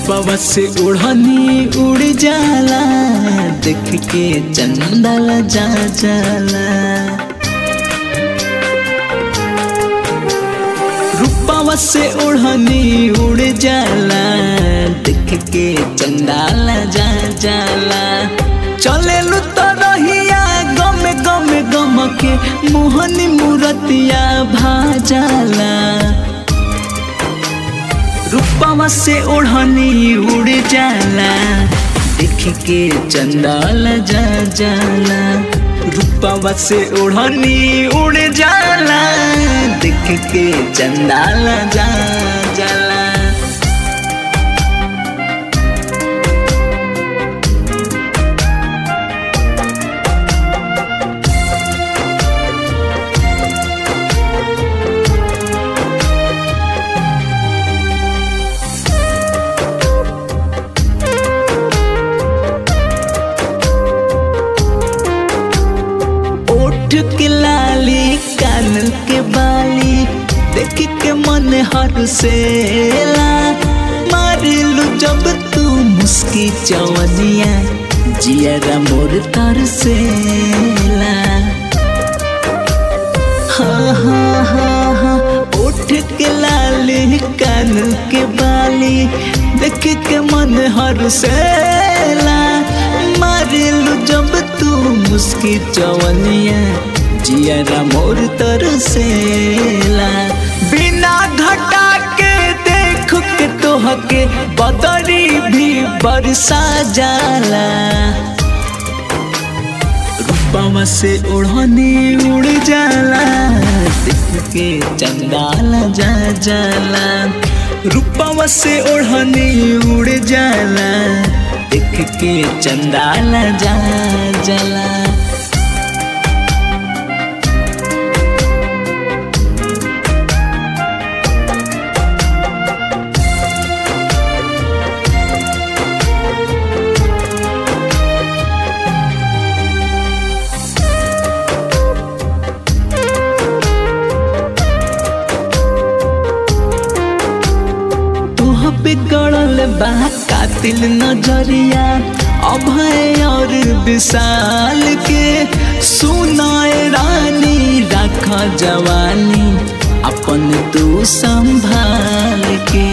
रूपवा से उड़नी उड़ जाला देख के चंदल जा जाला रूपवा से उड़नी उड़ जाला देख के चंदाल जा जाला चले लू तो रहिया गम गम गम के मोहनी मूरतिया भाजाला रूपवा से ओढ़नी उड़ जाला देख के चंदाल जा जाला रूपवा से ओढ़नी उड़ जाला देख के चंदाल जा जाला ओठ के लाली कान के बाली देख के मन हर सेला मारिलू जब तू मुस्की चवनिया जियरा मोर तर सेला हाँ हाँ हाँ हाँ ओठ के लाली कान के बाली देख के मन हर सेला मारिलू जब तू मुस्की चवनिया जियरा मोर तरसेला बिना घटा के देख के तोह के बदरी भी बरसा जाला रूपवा से उड़नी उड़ जाला देख के चंदाल जा जाला रूपवा से उड़नी उड़ जाला देख के चंदाल जा जाला तोह पे गड़ल बा कातिल नजरिया अभय और विशाल के सुनाए रानी रख जवानी अपन तू संभाल के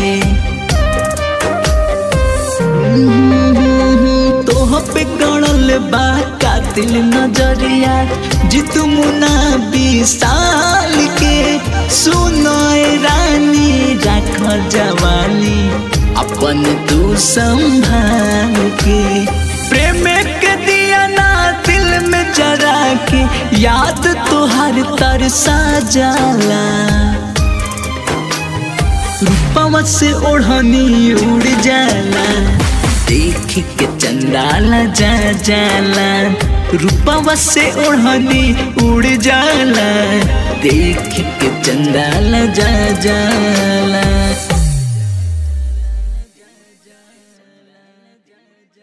तोह पे गड़ल बा कातिल नजरिया जित मुना विशाल के सुनाए रानी रख जवानी अपन तू संभाल के प्रेम के दिया ना दिल में जरा के याद तुहार तरसा जाला रूपवा से ओढ़नी उड़ जाला देख के चंदाला जा जाला रूपवा से ओढ़नी उड़ जाला देख के चंदाला जा जाला